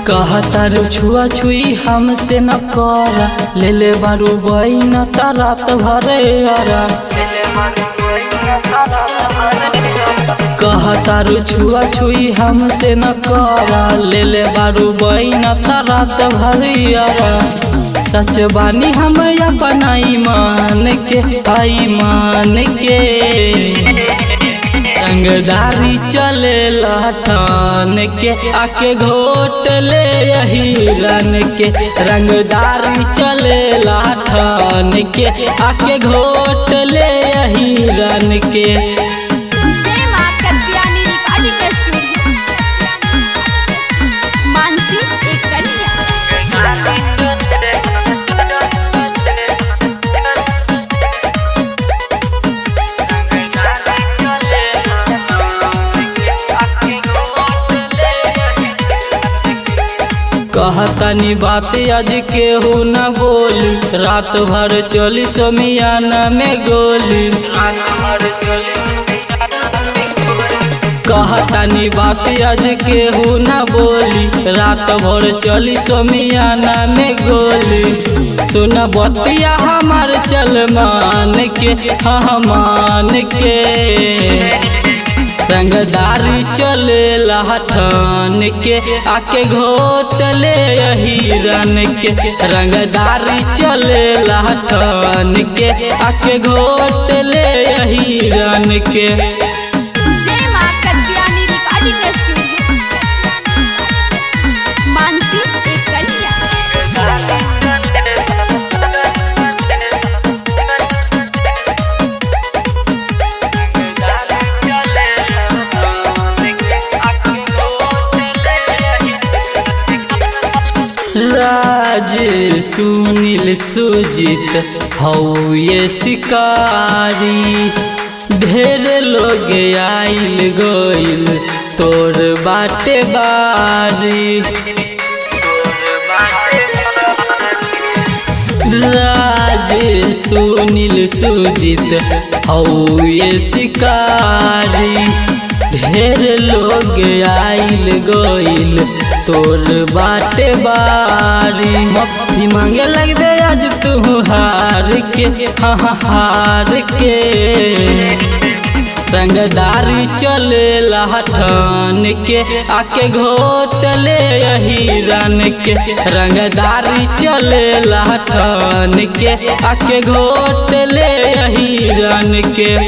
कहतारू छुआ छुई हमसे न करा ले ले बारू बइन त रात भरे अरा कहतारू छुआ छुई हमसे न करा ले ले बारू बइन त रात भरे अरा सच बानी हम अपना ईमान के आई मान के रंगदारी चले लठान के आके घोट ले यही रन के रंगदारी चले लाठान के आके घोट ले यही रन के जय मां कत्यानी रिकॉर्डिंग स्टूडियो मानसी एक कन्या कहतनी बात आज केहू न बोली रात भर चली समियाना में गोली कहतनी बात आज केहू न बोली रात भर चली समियाना में गोली सुन बतिया हमार चल मान के हाँ मान के रंगदारी चले लहठन के आके घोट ले यही रन के रंगदारी चले लहठन के आके घोट ले यही रन के जय मां कत्यानी रिकॉर्डिंग स्टूडियो मानसी एक कन्या राज सुनील सुजित हौ ये शिकारी ढेर लोग आइल गइल तोर बाटे बारी राज सुनील सुजित हौ ये शिकारी ढेर लोग आइल गइल तोर बाटे बारी मफी मांगे लगबे आज तू हार के हाँ हाँ, हार के रंगदारी चले लहठन के आके घोट ले यही रन के रंगदारी चले लहठन के आके घोट ले यही रन के